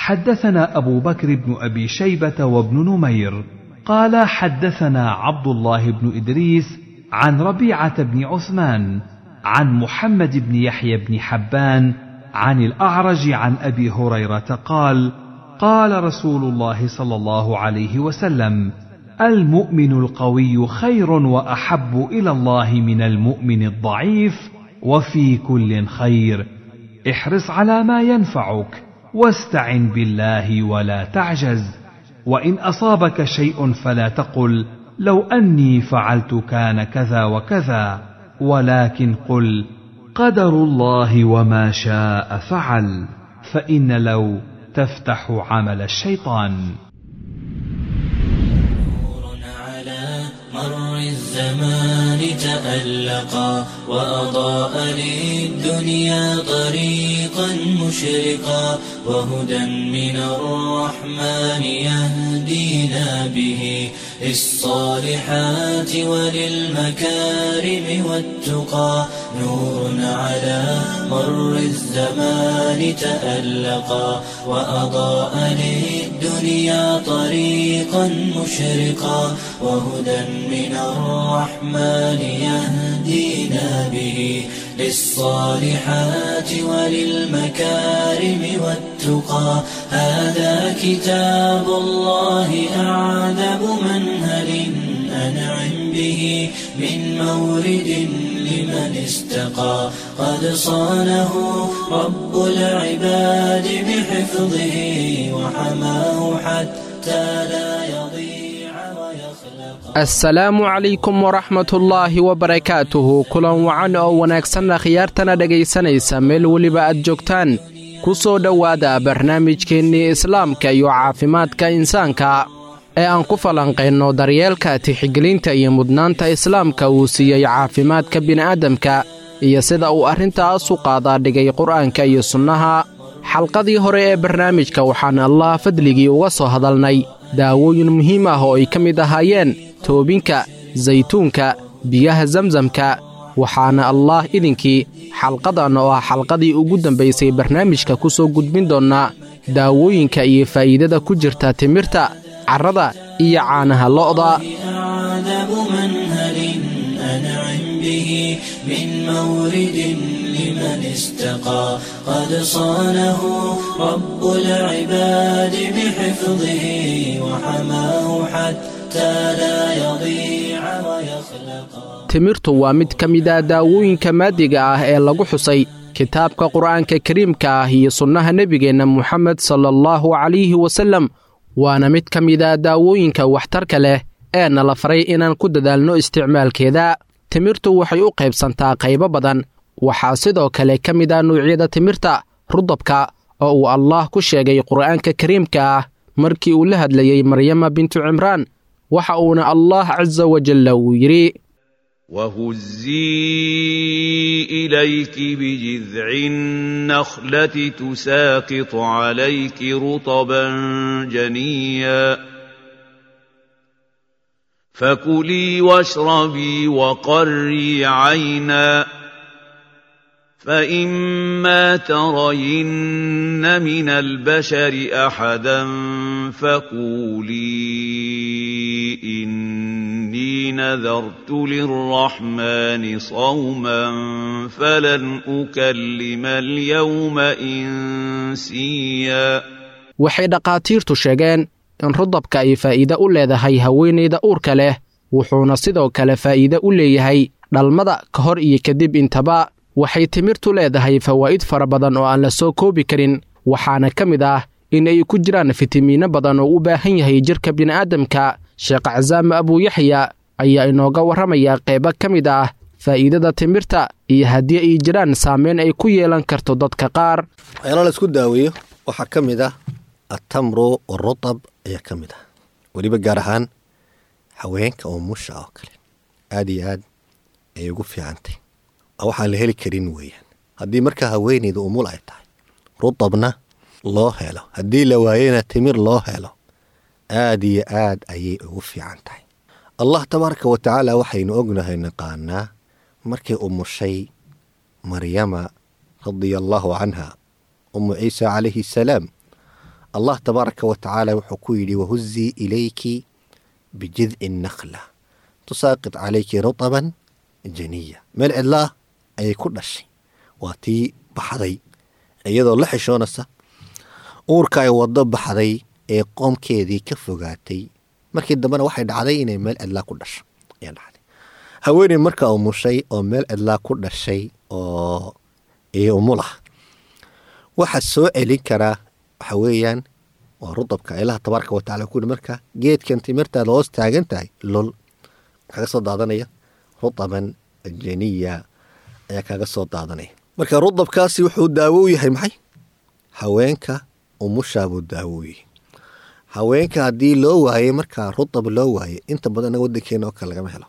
حدثنا ابو بكر بن ابي شيبه وابن نمير قال حدثنا عبد الله بن ادريس عن ربيعه بن عثمان عن محمد بن يحيى بن حبان عن الاعرج عن ابي هريره قال قال رسول الله صلى الله عليه وسلم المؤمن القوي خير واحب الى الله من المؤمن الضعيف وفي كل خير احرص على ما ينفعك واستعن بالله ولا تعجز وان اصابك شيء فلا تقل لو اني فعلت كان كذا وكذا ولكن قل قدر الله وما شاء فعل فان لو تفتح عمل الشيطان مر الزمان تألقا وأضاء للدنيا طريقا مشرقا وهدى من الرحمن يهدينا به للصالحات وللمكارم والتقى نور على مر الزمان تألقا وأضاء للدنيا طريقا مشرقا وهدى من الرحمن يهدينا به للصالحات وللمكارم والتقى هذا كتاب الله أعذب منهل أنعم به من مورد لمن استقى قد صانه رب العباد بحفظه وحماه حتى لا يضيع ويخلق assalaamu calaykum waraxmatullaahi wabarakaatuhu kulan wacan oo wanaagsanna khiyaartana dhegaysanaysa meel weliba aad joogtaan ku soo dhowaada barnaamijkeennii islaamka iyo caafimaadka insaanka ee aan ku falanqayno daryeelka tixigelinta iyo mudnaanta islaamka uu siiyey caafimaadka bini'aadamka iyo sida uu arrintaas u qaadaa dhigay qur'aanka iyo sunnaha xalqadii hore ee barnaamijka waxaan allah fadligii uga soo hadalnay daawooyin muhiim ah oo ay ka mid ahaayeen toobinka saytuunka biyaha zamsamka waxaana allaah idinkii xalqadan oo ah xalqadii ugu dambaysay barnaamijka ku soo gudbin doonnaa daawooyinka iyo faa'iidada ku jirta timirta carrada iyo caanaha lo'da أعذب منهل أنعم به من مورد لمن استقى قد صانه رب العباد بحفظه وحماه حتى لا يضيع ويخلق timirtu waa mid ka mida daawooyinka maadiga ah ee lagu xusay kitaabka qur'aanka kariimka ah iyo sunnaha nebigeenna moxamed sala allahu calayhi wasallam waana mid ka mida daawooyinka waxtarka leh ee nala faray inaan ku dadaalno isticmaalkeeda timirtu waxay u qaybsantaa qaybo badan waxaa sidoo kale ka mid a nuucyada timirta rudabka oo uu allaah ku sheegay qur'aanka kariimka ah markii uu la hadlayey maryama bintu cimraan waxa uuna allaah casa wajalla uu yidhi وهزي إليك بجذع النخلة تساقط عليك رطبا جنيا فكلي واشربي وقري عينا فإما ترين من البشر أحدا فقولي إني نذرت للرحمن صوما فلن أكلم اليوم إنسيا waxay dhakhaatiirtu sheegeen in rudabka ay faa'iide u leedahay haweenayda uurka leh wuxuuna sidoo kale faa'iide u leeyahay dhalmada ka hor iyo kadib intaba waxay timirtu leedahay fawaa'id fara badan oo aan la soo koobi karin waxaana ka mid ah in ay ku jiraan fitamiinno badan oo u baahan yahay jidhka bini'aadamka sheekh casaame abuuyaxya ayaa inooga warramaya qaybo ka mid ah faa'iidada timirta iyo haddii ay jiraan saameyn ay ku yeelan karto dadka qaar waxyaala la isku daaweeyo waxaa ka mid ah atamru warutab ayaa ka mid ah weliba gaar ahaan haweenka oo musha oo kale aada iyo aad ayay ugu fiicantay waxaan la heli karin weeyaan haddii markaa haweeneyda umul ay tahay rutabna loo helo haddii la waayena timir loo helo aada iyo aad ayay ugu fiican tahay allah tabaaraka wa tacaala waxaynu ognahay naqaanaa markay umushay maryama radia allaahu canha umu ciisa calayhi salaam allah tabaaraka wa tacaala wuxuu ku yidhi wahuzii ilayki bijidci nakla tusaaqit calayki rutaban janiya meel cidlaah ayay ku dhashay waa tii baxday iyadoo la xishoonaysa uurka ay wado baxday ee qoomkeedii ka fogaatay markii dambena waxay dhacday inay meel cidlaa ku dhasho ayaa dhacday haweeney marka umushay oo meel cidlaa ku dhashay oo iyo umulah waxa soo celin karaa waxa weeyaan waa rudabka ilaha tabaaraka wa tacala ku yidhi marka geedkan timirtaada hoos taagan tahay lol kaga soo daadanaya rudaban janiya ayaa kaga soo daadanaya marka rudabkaasi wuxuu daawo u yahay maxay haweenka umushaabuu daawo u yahay haweenka haddii loo waayey markaa rudab loo waayey inta badan inaga wadankeena oo kale lagama helo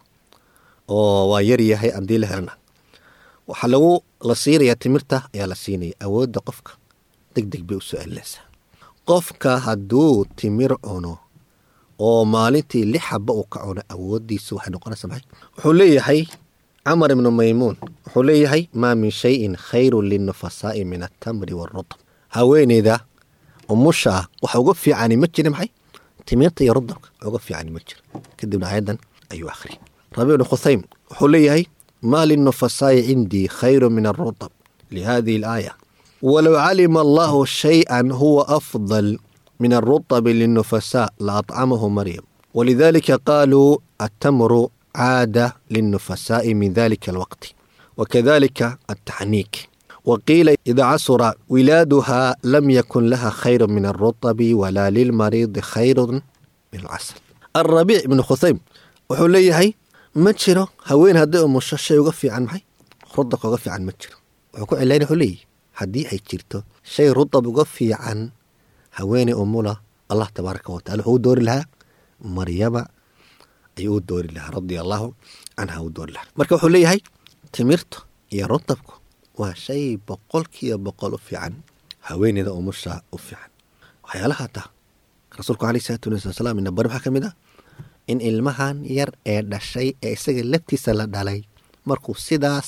oo waa yar yahay haddii la helana waxaa lagu la siinayaa timirta ayaa la siinaya awoodda qofka deg deg bay usoo celinaysaa qofka hadduu timir cuno oo maalintii lix xaba uu ka cuno awooddiisa waxay noqonaysaa maxay wuxuu leeyahay camar ibnu maymuun wuxuu leeyahay maa min shayin khayrun linnufasaa'i min altamri waalrudab haweeneyda umusha ah waxa uga fiicani ma jira maxay timirta iyo rudabka uga fiicani ma jira kadibna ayadan ayuu akhriyay rabi ibnu khusaym wuxuu leeyahay maa linnufasaa'i cindii khayru min alrudab lihadihi alaaya walow calima allahu shay-an huwa afdal min alrutabi linnufasaa la acamahu maryam walidalika qaaluu attamru caada linnufasaa'i min dalika alwaqti wakadalika altaxniik waqiila ida casura wilaaduha lam yakun laha khayru min alrutabi walaa lilmariidi khayru min alcasal alrabiic ibnu khusaym wuxuu leeyahay ma jiro haween hadday umusho shay uga fiican maxay rudabka uga fiican ma jiro wuxuu ku cilayn wuxuu leeyahy haddii ay jirto shay rudab uga fiican haweeney umula allah tabaaraka watacala wuxuu u doori lahaa maryama ayuu u doori lahaa radia allaahu canha u doori lahaa marka wuxuu leeyahay timirta iyo rudabku waa shay boqolkiiba boqol u fiican haweeneyda umusha u fiican waxyaalaha taa rasuulku aleyh salaatu wali wasalaam ina bari waxaa ka mid ah in ilmahan yar ee dhashay ee isaga laftiisa la dhalay markuu sidaas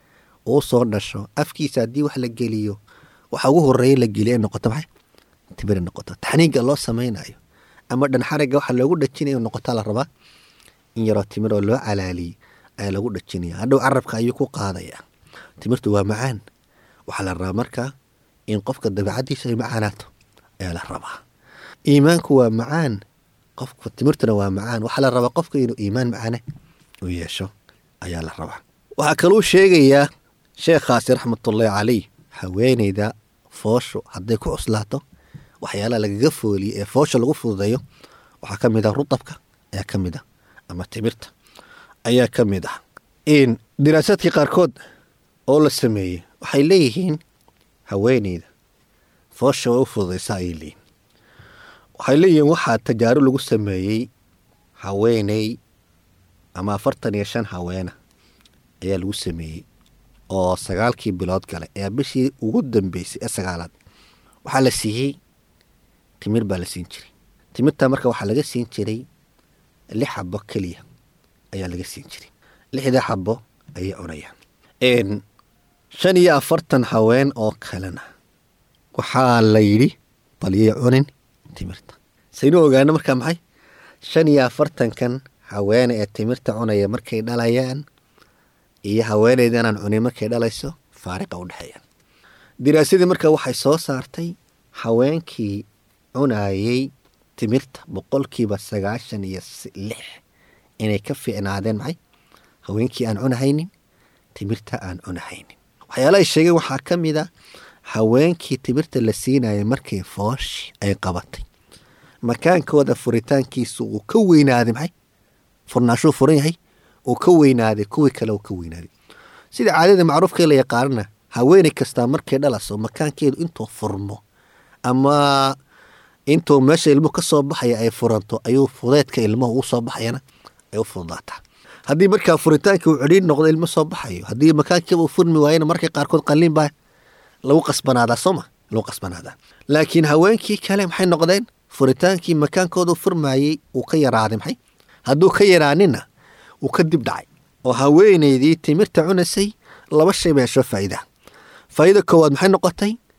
uu soo dhasho afkiisa haddii wax la geliyo waxa ugu horeeya la geliya ay noqoto maxay timir noqoto taxniiga loo samaynayo ama dhanxariga waxa loogu dhajinayo noqotaa la rabaa in yaroo timir oo loo calaaliyey ayaa lagu dhajinaya hadhow carabka ayuu ku qaadaya timirtu waa macaan waxaa la rabaa marka in qofka dabeicadiisa ay macaanaato ayaa la rabaa iimaanku waa macaan qofka timirtuna waa macaan waxaa la rabaa qofka inuu iimaan macaane u yeesho ayaa la rabaa waxaa kaluu sheegayaa sheekhaasi raxmatullaahi caleyh haweeneyda fooshu hadday ku cuslaato waxyaalaha lagaga fooliye ee foosha lagu fududeeyo waxaa ka mid ah rudabka ayaa ka mid ah ama timirta ayaa ka mid ah diraasaadkii qaarkood oo la sameeyey waxay leeyihiin haweeneyda foosha waa u fududaysa ayay leeyihin waxay leeyihiin waxaa tajaarub lagu sameeyey haweeney ama afartan iyo shan haweena ayaa lagu sameeyey oo sagaalkii bilood gale ee bishii ugu dambeysay ee sagaalaad waxaa la siiyey timir baa la siin jiray timirta marka waxaa laga siin jiray lix xabo keliya ayaa laga siin jiray lixda xabo ayay cunayaan shan iyo afartan haween oo kalena waxaa la yidhi balyay cunin timirta saynu ogaano markaa maxay shan iyo afartankan haweene ee timirta cunaya markay dhalayaan iyo haweeneyda inaan cunin markay dhalayso faariqa u dhexeeyaan diraasadii marka waxay soo saartay haweenkii cunayey timirta boqolkiiba sagaashan iyo lix inay ka fiicnaadeen maxay haweenkii aan cunahaynin timirta aan cunahaynin waxyaala ay sheegeen waxaa ka mid a haweenkii timirta la siinayay markay fooshi ay qabatay makaankooda furitaankiisu uu ka weynaaday maxay furnaashuu furan yahay uu ka weynaaday kuwii kale uu ka weynaaday sida caadada macruufkee la yaqaanana haweeney kastaa markay dhalaso makaankeedu intuu furmo ama intuu meesha ilmuhu ka soo baxaya ay furanto ayuu fudeedka ilmuhu uu soo baxayana ay u fududaataa haddii markaa furitaanka uu cedhiin noqdo ilmo soo baxayo haddii makaankiiba uu furmi waayana markay qaarkood qalliin baa lagu qasbanaadaa sooma lagu qasbanaadaa laakiin haweenkii kale maxay noqdeen furitaankii makaankooda furmaayey uu ka yaraaday maxay hadduu ka yaraanina uu ka dib dhacay oo haweeneydii timirta cunasay laba shay bay hesho faa'iida faa'iida koowaad maxay noqotay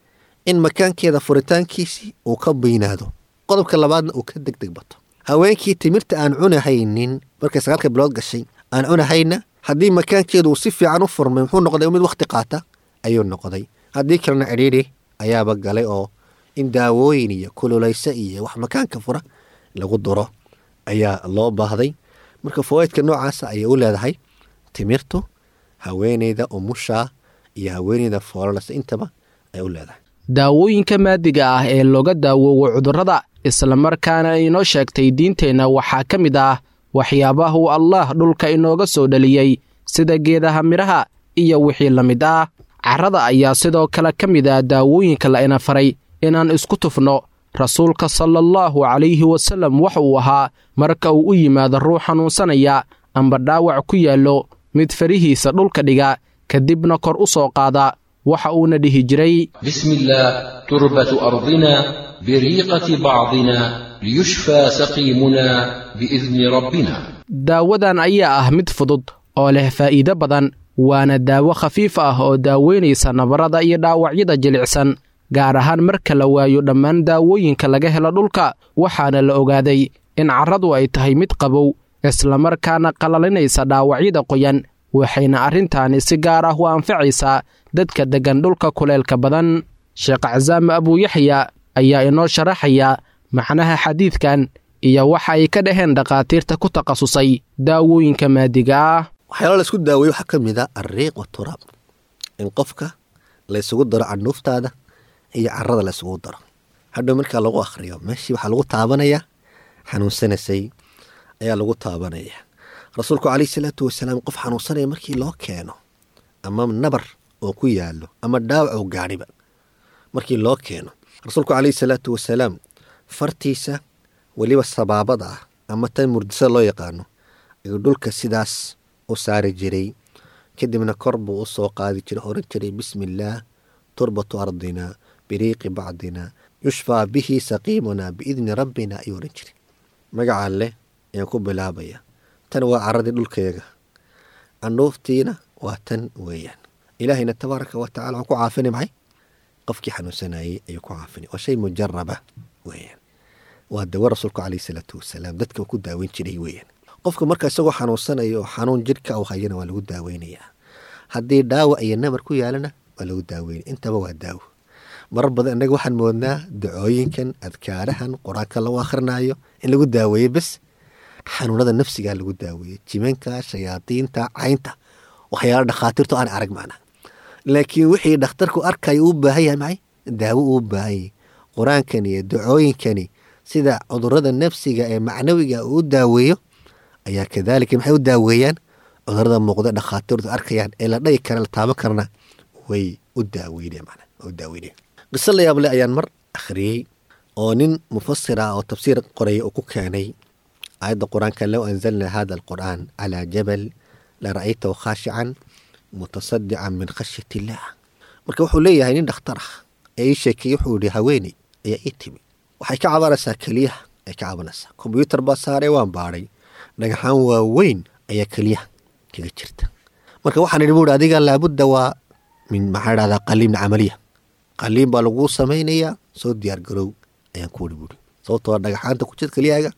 in makaankeeda furitaankiisii uu ka baynaado qodobka labaadna uu ka degdeg bato haweenkii timirta aan cunahaynin markay sagaalka bilood gashay aan cunahayna haddii makaankeedu uu si fiican u furmay muxuu noqday mid wakhti qaata ayuu noqday haddii kalena cidhiidhi ayaaba galay oo in daawooyin iyo kululayse iyo wax makaanka fura lagu duro ayaa loo baahday marka fawaaidka noocaasa ayay u leedahay timirtu haweeneyda umushaa iyo haweeneyda foololasa intaba ay u leedahay daawooyinka maadiga ah ee looga daawoowo cudurrada islamarkaana inoo sheegtay diinteenna waxaa ka mid ah waxyaabaha uu allaah dhulka inooga soo dhaliyey sida geedaha midhaha iyo wixii la mid ah carrada ayaa sidoo kale ka mid ah daawooyinka la ina faray inaan isku tufno rasuulka sala allahu calayhi wasallam waxa uu ahaa marka uu u yimaado ruux xanuunsanaya amba dhaawac ku yaallo mid farihiisa dhulka dhiga kadibna kor u soo qaada waxa uuna dhihi jiray بسم الله تربة أرضنا بريقة بعضنا ليشفى سقيمنا بإذن ربنا daawadan ayaa ah mid fudud oo leh faa'iido badan waana daawo khafiif ah oo daaweynaysa nabarrada iyo dhaawacyada jilicsan gaar ahaan marka la waayo dhammaan daawooyinka laga helo dhulka waxaana la ogaaday in carradu ay tahay mid qabow islamarkaana qallalinaysa dhaawacyada qoyan waxayna arrintaani si gaar ah u anfacaysaa dadka deggan dhulka kuleelka badan sheekh casaame abuuyaxya ayaa inoo sharaxaya macnaha xadiidkan iyo waxa ay ka dhaheen dhakhaatiirta ku takhasusay daawooyinka maadiga ah waxyaala la isku daaweeye waxaa ka mid a alriiq waturaab in qofka laysugu daro canuuftaada iyo carada laysugu daro hadhow markaa lagu akhriyo meeshii waxaa lagu taabanayaa xanuunsanaysay ayaa lagu taabanaya rasuulku caleyhi salaatu wasalaam qof xanuunsanaya markii loo keeno ama nabar oo ku yaalo ama dhaawac oo gaadhiba markii loo keeno rasuulku caleyhi salaatu wasalaam fartiisa weliba sabaabada ah ama tan murdisada loo yaqaano ayuu dhulka sidaas u saari jiray kadibna kor buu u soo qaadi jiray oran jiray bismi illaah turbatu ardina biriiqi bacdina yushfaa bihi saqiimunaa biidni rabbina ayuu oran jiray magacaan leh ayaan ku bilaabaya tan waa caradii dhulkayaga candhuuftiina waa tan weeyaan ilaahayna tabaaraka wa tacala waxaan ku caafini maxay qofkii xanuunsanayey ayuu ku caafini waa shay mujaraba weeyaan waa dawo rasuulku caleyhi salaatu wasalaam dadka ku daaweyn jiray weeyaan qofka marka isagoo xanuunsanayo oo xanuun jidhka u hayana waa lagu daaweynayaa haddii dhaawac iyo nabar ku yaalana waa lagu daaweynaya intaba waa daawo marar badan innaga waxaan moodnaa dacooyinkan adkaarahan qur-aanka lagu akhrinayo in lagu daaweeye bes xanuunada nafsigaa lagu daaweeye jimanka shayaadiinta caynta waxyaala dhakhaatiirtu aan arag macna laakiin wixii dhakhtarku arkayo uu baahan yahay maxay daawo uu baahanyay qur-aankani iyo dacooyinkani sida cudurada nafsiga ee macnawiga uu daaweeyo ayaa kadaalika maxay u daaweeyaan cudurada muuqda dhakhaatiirtu arkayaan ee la dhagi kara la taaban karana way u daaweynaya mana u daaweynaya qiso la yaable ayaan mar akhriyey oo nin mufasir ah oo tafsiir qoraya uu ku keenay aayadda qur-aanka low anzalna hada alqur'aan calaa jabal la ra'aytahu khaashican mutasadican min khashyat illaah marka wuxuu leeyahay nin dhakhtar ah ee ii sheekeeyey wuxuu yihi haweeney ayaa ii timi waxay ka cabanaysaa keliyaha ay ka cabanaysaa kombyuutar baa saaray waan baadhay dhagaxaan waaweyn ayaa keliyaha kaga jirta marka waxaan idhi buuri adiga laabudda waa min maxaa dhahdaa qaliibna camaliya qaliin baa laguu samaynayaa soo diyaar garow ayaan ku idhi buuri sababtoo dhagaxaanta ku jirta keliyahaaga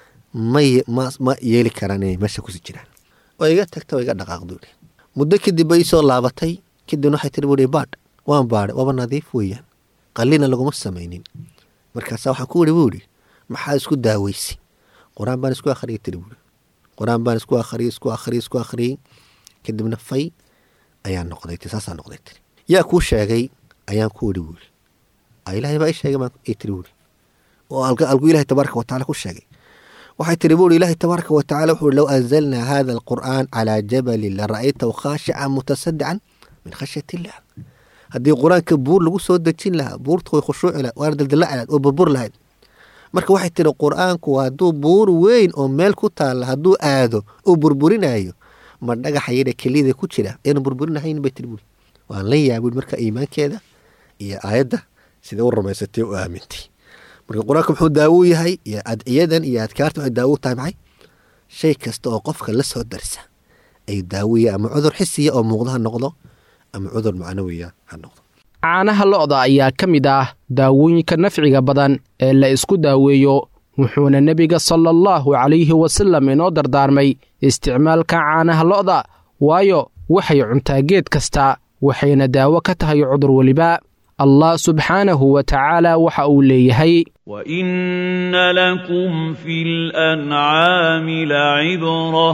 may ma ma yeeli karaan inay meesha kusii jiraan waa iga tagta waa iga dhaqaaqdu idhi muddo kadib bay soo laabatay kadibna waxay tiri buuri baadh waan baadhay waaba nadiif weeyaan qaliina laguma samaynin markaasaa waxaan ku idhi buuri maxaa isku daaweysay qur-aan baan isku akhriyay tiri buuri qur-aan baan isku akhriyay isku akhriyay isku akhriyey kadibna fay ayaa noqday ti saasaa noqday tiri yaa kuu sheegay ayaan ku idhi buuri ilaahay baa ii sheegay baan ii tiri buuri oo algu ilahay tabaaraka wa tacala ku sheegay waxay tiri buuri ilaahay tabaaraka wa tacala wuxuu low anzalnaa hada alqur'aan calaa jabalin la ra'aytahu khaashican mutasadican min khashyat illah haddii qur-aanka buur lagu soo dejin lahaa buurta way khushuuci lahayd waana daldalaci lahayd oo burbur lahayd marka waxay tiri qur-aanku hadduu buur weyn oo meel ku taalla hadduu aado uu burburinayo ma dhagaxa yadha keliyada ku jira aynu burburinahayn bay tiri buuri waan la yaabin marka iimaankeeda iyo aayadda sida u rumaysatay u aamintay marka qur-aanka muxuu daawo yahay iyo adciyadan iyo adkaarta waxay daawo tahay maxay shay kasta oo qofka la soo darsa ay daawiya ama cudur xisiya oo muuqda ha noqdo ama cudur macnawiya ha noqdo caanaha lo'da ayaa ka mid ah daawooyinka nafciga badan ee la isku daaweeyo wuxuuna nebiga sala allahu calayhi wasallam inoo dardaarmay isticmaalka caanaha lo'da waayo waxay cuntaa geed kasta waxayna daawo ka tahay cudur weliba allah subxaanahu wa tacaala waxa uu leeyahay وإن لكم في الأنعام لعبرة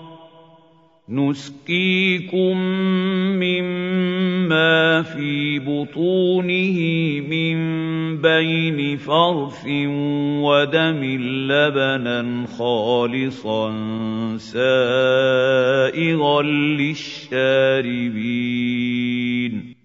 نسقيكم مما في بطونه من بين فرث ودم لبنا خالصا سائغا للشاربين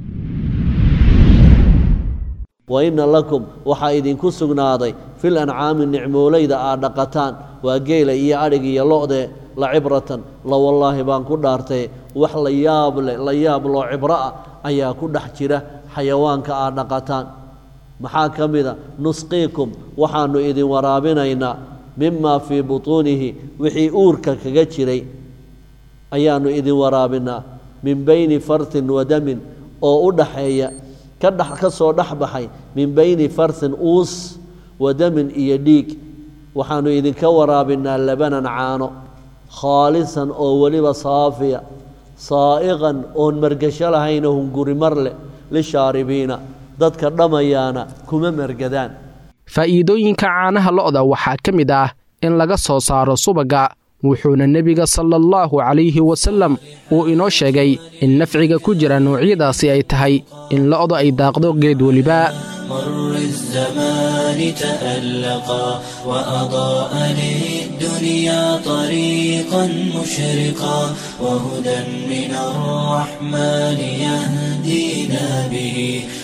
wa inna lakum waxaa idinku sugnaaday fil ancaami nicmoolayda aad dhaqataan waa geela iyo adhig iyo lo'de la cibratan la wallaahi baan ku dhaartay wax la yaab leh la yaab loo cibro ah ayaa ku dhex jira xayawaanka aad dhaqataan maxaa ka mida nusqiikum waxaannu idin waraabinaynaa mimaa fii butuunihi wixii uurka kaga jiray ayaannu idin waraabinaa min bayni fartin wa damin oo u dhaxeeya ka dhex ka soo dhex baxay min bayni farsin uus wa damin iyo dhiig waxaannu idinka waraabinaa labanan caano khaalisan oo weliba saafiya saa'iqan oon margasho lahaynoo hungurimar leh lishaaribiina dadka dhammayaana kuma margadaan faa'iidooyinka caanaha lo'da waxaa ka mid ah in laga soo saaro subagga wuxuuna nebiga sala allahu calayhi wasallam uu inoo sheegay in nafciga ku jira noocyadaasi ay tahay in lo'da ay daaqdo geed weliba مر الزمان تألقا وأضاء للدنيا طريقا مشرقا وهدى من الرحمن يهدينا به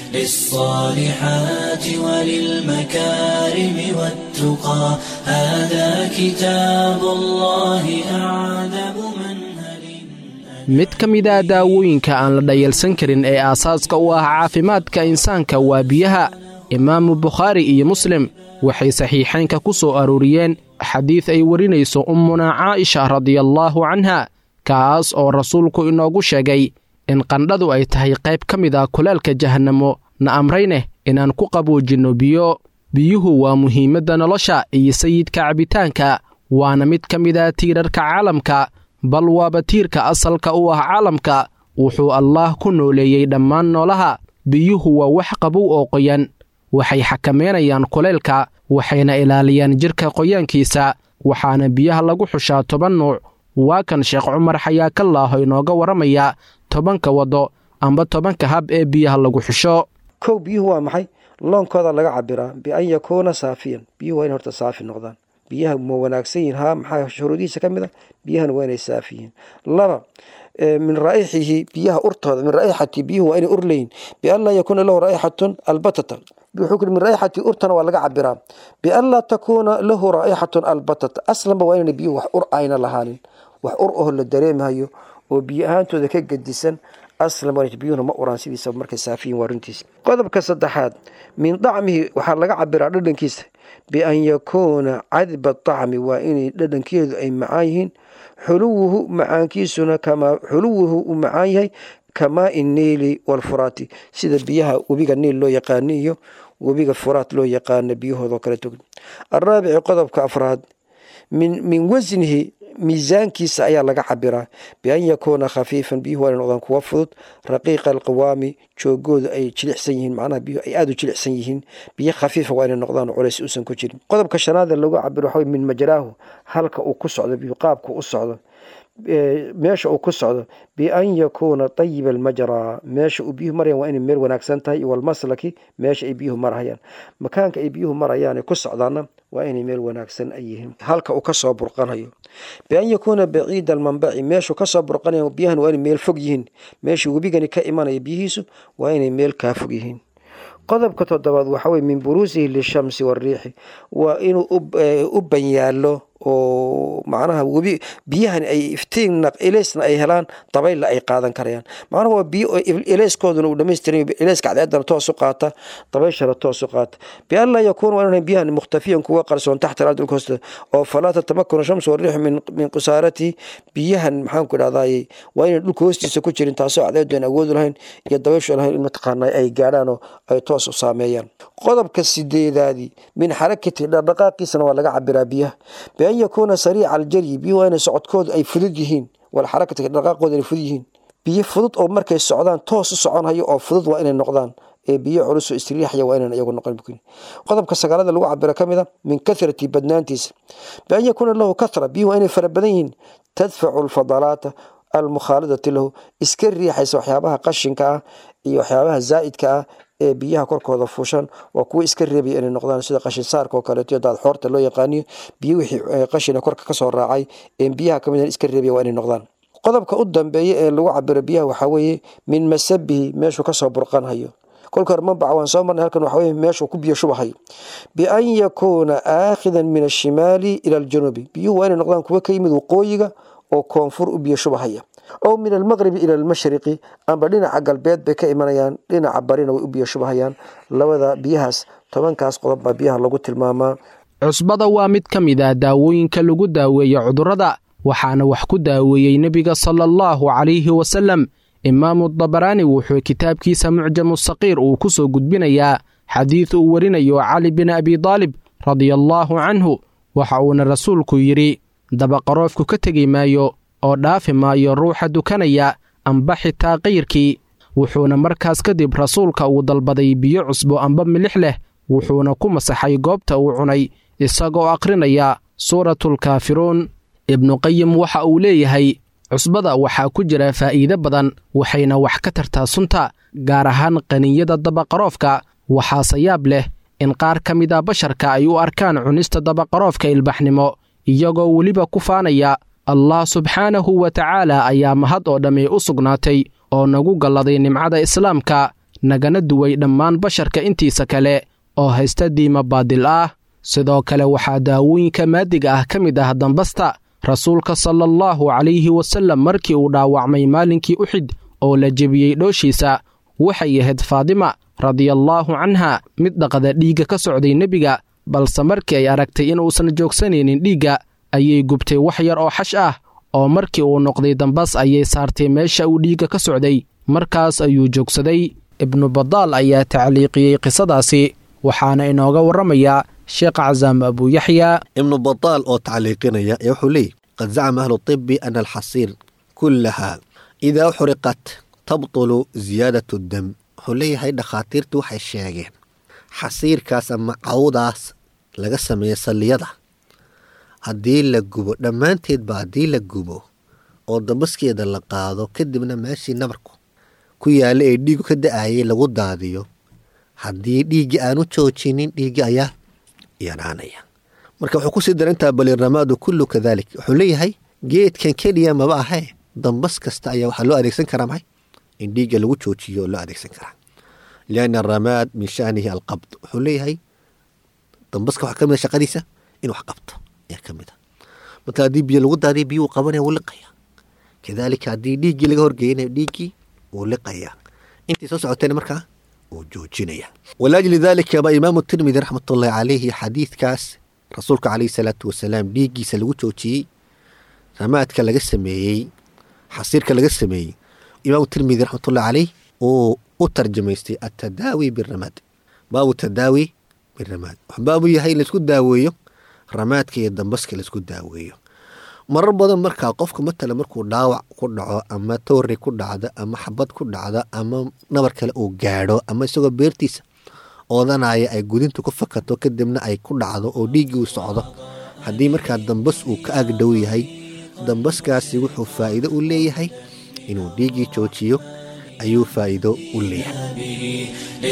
للصالحات وللمكارم والتقى هذا كتاب الله أعذب منهل mid ka mid ah daawooyinka aan la dhayalsan karin ee aasaaska u ah caafimaadka insaanka waa biyaha imaamu bukhaari iyo muslim waxay saxiixaynka ku soo arooriyeen xadiid ay warinayso ummunaa caa'isha radiallaahu canha kaas oo rasuulku inoogu sheegay in qandhadu ay tahay qayb ka mid ah kulaalka jahannamo na amrayneh inaan ku qaboojinno biyo biyuhu waa muhiimadda nolosha iyo sayidka cabitaanka waana mid ka mid ah tiirarka caalamka bal waaba tiirka asalka u ah caalamka wuxuu allaah ku nooleeyey dhammaan noolaha biyuhu waa wax qabow oo qoyan waxay xakameynayaan kulaylka waxayna ilaaliyaan jidhka qoyaankiisa waxaana biyaha lagu xushaa toban nuuc waa kan sheekh cumar xayaakallaaho inooga warramaya tobanka waddo amba tobanka hab ee biyaha lagu xusho kow biyuhu waa maxay loonkooda laga cabiraa bian yakuuna saafiyan biyuhu waa in horta saafi noqdaan biyaha ma wanaagsan yihin haa maxaa shuruudihiisa ka mid a biyahana waa inay saafi yihiin laba min raa'ixihi biyaha urtooda min raaixati biyuhu waa inay ur leeyihin bian laa yakuuna lahu raaixatun albatata wuxuu min raaixati urtana waa laga cabiraa bian laa takuuna lahu raaixatun albatata aslanba waa inayna biyuhu wax ur ayna lahaanin wax ur oho la dareemayo oo biyo ahaantooda ka gedisan aslan waa biyuhuna ma uraan sidiisaba markay saafiyin waa runtiisa qodobka saddexaad min dacmihi waxaa laga cabiraa dhadhankiisa bian yakuuna cadba dacmi waa inay dhadhankeedu ay macaan yihiin xuluwuhu macaankiisuna kamaa xuluwuhu uu macaan yahay kamaai niili walfuraati sida biyaha webiga niil loo yaqaano iyo webiga furaat loo yaqaano biyahoodao kale tog araabici qodobka afraad min wasnihi miisaankiisa ayaa laga cabiraa bian yakuuna khafiifan biyuhu waa inay noqdaan kuwa fudud raqiiqa alqiwaami joogoodu ay jilicsan yihiin macnaha biyuhu ay aada u jilicsan yihiin biyo khafiifa waa inay noqdaan oo culays uusan ku jirin qodobka shanaada lagu cabiro waxa min majraahu halka uu ku socdo biyuhu qaabka u socdo meesha uu ku socdo bian yakuuna ayiba almajraa meesha uu biyuhu marayaan waa inay meel wanaagsan tahay iyo walmaslaki meesha ay biyuhu marayaan makaanka ay biyuhu marayaan ku socdaana waa inay meel wanaagsan ay yihiin halka uu kasoo burqanayo bian yakuuna baciida almanbaci meeshuu kasoo burqanayo biyahan waa inay meel fog yihiin meesha webigani ka imanaya biyihiisu waa inay meel kaa fog yihiin qodobka toddobaad waxa weye min buruusihi lishamsi wariixi waa inuu u banyaalo oo macnaha webi biyahan ay iftiin eleysna ay helaan dabaylla ay qaadan karayaan macnaha waa biyo eleyskooduna uu dhamaystiran eleyska cadceedana toos u qaata dabayshana toos u qaata bian laa yakuuna waa inaan biyahan mukhtafiyan kuwa qarsoon taxta alardi dhulka hoosteeda oo falaa tatamakanu shamsu wariixu min min qusaarati biyahan maxaan ku idhahdaye waa inaan dhulka hoostiisa ku jirin taasoo cadceedu aan awoodu lahayn iyo dabayshu lahayn in mataqaana ay gaadhaan oo ay toos u saameeyaan qodobka sideedaadii min xarakati dhaqdhaqaaqiisana waa laga cabiraa biyaha bian yakuuna sariica aljaryi biyuhu waa inay socodkoodu ay fudud yihiin wal xarakati dhaqaaqoodu ay fudud yihiin biyo fudud oo markay socdaan toos u soconhayo oo fudud waa inay noqdaan ee biyo culus oo istiriixaya waa inaan iyagu noqon qodobka sagaalada lagu cabiro ka mid a min kathrati badnaantiisa bian yakuuna lahu kathra biyuhu waa inay fara badan yihiin tadfacu alfadalaata almukhaalidati lahu iska riixaysa waxyaabaha qashinka ah iyo waxyaabaha zaa'idka ah ee biyaha korkooda fuushan waa kuwa iska reebaya inay noqdaan sida qashin saarka oo kaleeto daad xoorta loo yaqaaniyo biyo wixii qashina korka kasoo raacay ee biyaha kamid iska reebaya waa inay noqdaan qodobka u dambeeya ee lagu cabiro biyaha waxaa weeye min masabihi meeshuu kasoo burqanhayo kolka hore mabaca waan soo marnay halkan waxa weye meeshuu ku biyo shubahayo bian yakuuna aakhidan min ashimaali ila aljanuubi biyuhu waa inay noqdaan kuwa ka yimid waqooyiga oo koonfur u biyo shubahaya ow min almaqribi ila almashriqi amba dhinaca galbeed bay ka imanayaan dhinaca barina way u biyo shubahayaan labada biyahaas tobankaas qodob baa biyaha lagu tilmaamaa cusbada waa mid ka mid ah daawooyinka lagu daaweeyo cudurrada waxaana wax ku daaweeyey nebiga sala allahu calayhi wasallam imaamu dabaraani wuxuu kitaabkiisa mucjamu saqiir uu ku soo gudbinayaa xadiid uu warinayo cali bin abi daalib radiallaahu canhu waxa uuna rasuulku yidhi dabaqaroofku ka tegi maayo oo dhaafi maayo ruuxa dukanaya amba xitaa kayrkii wuxuuna markaas kadib rasuulka uu dalbaday biyo cusbo amba milix leh wuxuuna ku masaxay goobta uu cunay isagoo akhrinaya suuratulkaafiruun ibnuqayim waxa uu leeyahay cusbada waxaa ku jira faa'iide badan waxayna wax ka tartaa sunta gaar ahaan qaninyada dabaqaroofka waxaase yaab leh in qaar ka mid a basharka ay u arkaan cunista dabaqaroofka ilbaxnimo iyagoo weliba ku faanaya allah subxaanahu wa tacaala ayaa mahad oo dhammi u sugnaatay oo nagu galladay nimcada islaamka nagana duway dhammaan basharka intiisa kale oo haysta diima baadil ah sidoo kale waxaa daawooyinka maadiga ah ka mid ah dambasta rasuulka sala allahu calayhi wasallam markii uu dhaawacmay maalinkii uxid oo la jebiyey dhooshiisa waxay ahayd faadima radiallaahu canha mid dhaqda dhiigga ka socday nebiga balse markii ay aragtay inuusan joogsanaynin dhiigga ayay gubtay wax yar oo xash ah oo markii uu noqday dambas ayay saartay meesha uu dhiigga ka socday markaas ayuu joogsaday ibnu badaal ayaa tacliiqiyey qisadaasi waxaana inooga warramayaa sheekh casaam abuuyaxya ibnu badaal oo tacliiqinaya ee wuxuu leeyahy qad zacma ahlu tibi ana alxasiir kullaha idaa xuriqat tabtulu ziyaadat dam wuxuu leeyahay dhakhaatiirtu waxay sheegeen xasiirkaas ama cawdaas laga sameeya salliyada haddii la gubo dhammaanteedba haddii la gubo oo dambaskeeda la qaado kadibna meeshii nabarku ku yaalla ee dhiigu ka da-ayay lagu daadiyo haddii dhiiggii aanu joojinin dhiiggii ayaa yaraanaya marka wuxuu kusii darantaa baliramaadu kullu kadalik wuxuu leeyahay geedkan keliya maba ahee dambas kasta ayaa waxaa loo adeegsan karaa maxay in dhiigga lagu joojiyo loo adeegsan karaa lianna aramaad min shanihi alqabd wuxuu leeyahay dambaska waxaa ka mid a shaqadiisa in wax qabto ayaa ka mid a marka haddii biyo lagu daadiya biyo uu qabanaya wuu liqaya kadalika haddii dhiiggii laga horgeynayo dhiiggii wuu liqaya intii soo socotayna markaa wuu joojinaya walaajli dalika baa imaamu tirmidi raxmatullahi calayhi xadiidkaas rasuulka calayhi salaatu wasalaam dhiiggiisa lagu joojiyey ramaadka laga sameeyey xasiirka laga sameeyey imaamu tirmidi raxmatullahi caleyh uu u tarjamaystay atadaawi biramaad baabu tadaawi biramaad baabu yahay in laisku daaweeyo ramaadka iyo dambaska laisku daaweeyo marar badan markaa qofka matala markuu dhaawac ku dhaco ama toori ku dhacdo ama xabad ku dhacdo ama nabar kale uu gaadho ama isagoo beertiisa oodanaya ay gudintu ku fakato kadibna ay ku dhacdo oo dhiiggii uu socdo haddii markaa dambas uu ka agdhow yahay dambaskaasi wuxuu faa'iido u leeyahay inuu dhiiggii joojiyo ayuu faa'iido u leeyahay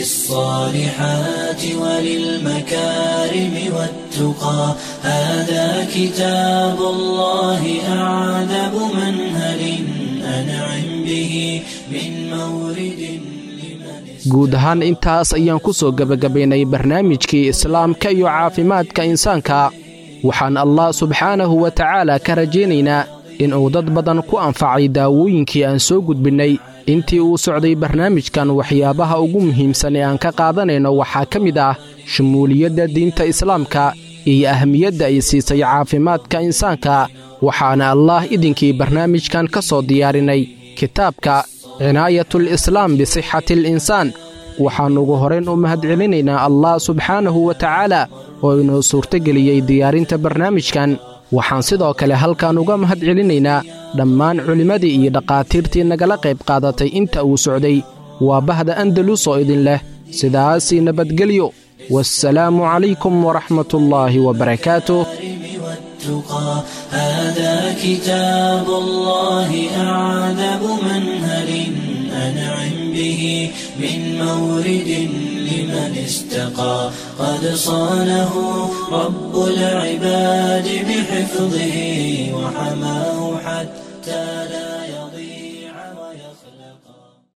للصالحات وللمكارم والتقى هذا كتاب الله أعذب منهل أنعم به من مورد guud ahaan intaas ayaan ku soo gebagabaynay barnaamijkii islaamka iyo caafimaadka insaanka waxaan allah subxaanahu wa tacaala ka rajaynaynaa inuu dad badan ku anfacay daawooyinkii aan soo gudbinnay intii uu socday barnaamijkan waxyaabaha ugu muhiimsan ee aan ka qaadanayno waxaa ka mid ah shumuuliyadda diinta islaamka iyo ahmiyadda ay siisay caafimaadka insaanka waxaana allaah idinkii barnaamijkan ka soo diyaarinay kitaabka cinaayatul islaam bisixati alinsaan waxaan ugu horayn u mahadcelinaynaa allah subxaanahu wa tacaala oo inoo suurtogeliyey diyaarinta barnaamijkan waxaan sidoo kale halkan uga mahadcelinaynaa dhammaan culimmadii iyo dhakhaatiirtii nagala qayb qaadatay inta uu socday waa bahda andalus oo idin leh sidaasii nabadgelyo waassalaamu calaykum waraxmatullaahi wabarakaatuh والتقى هذا كتاب الله أعذب منهل أنعم به من مورد لمن استقى قد صانه رب العباد بحفظه وحماه حتى لا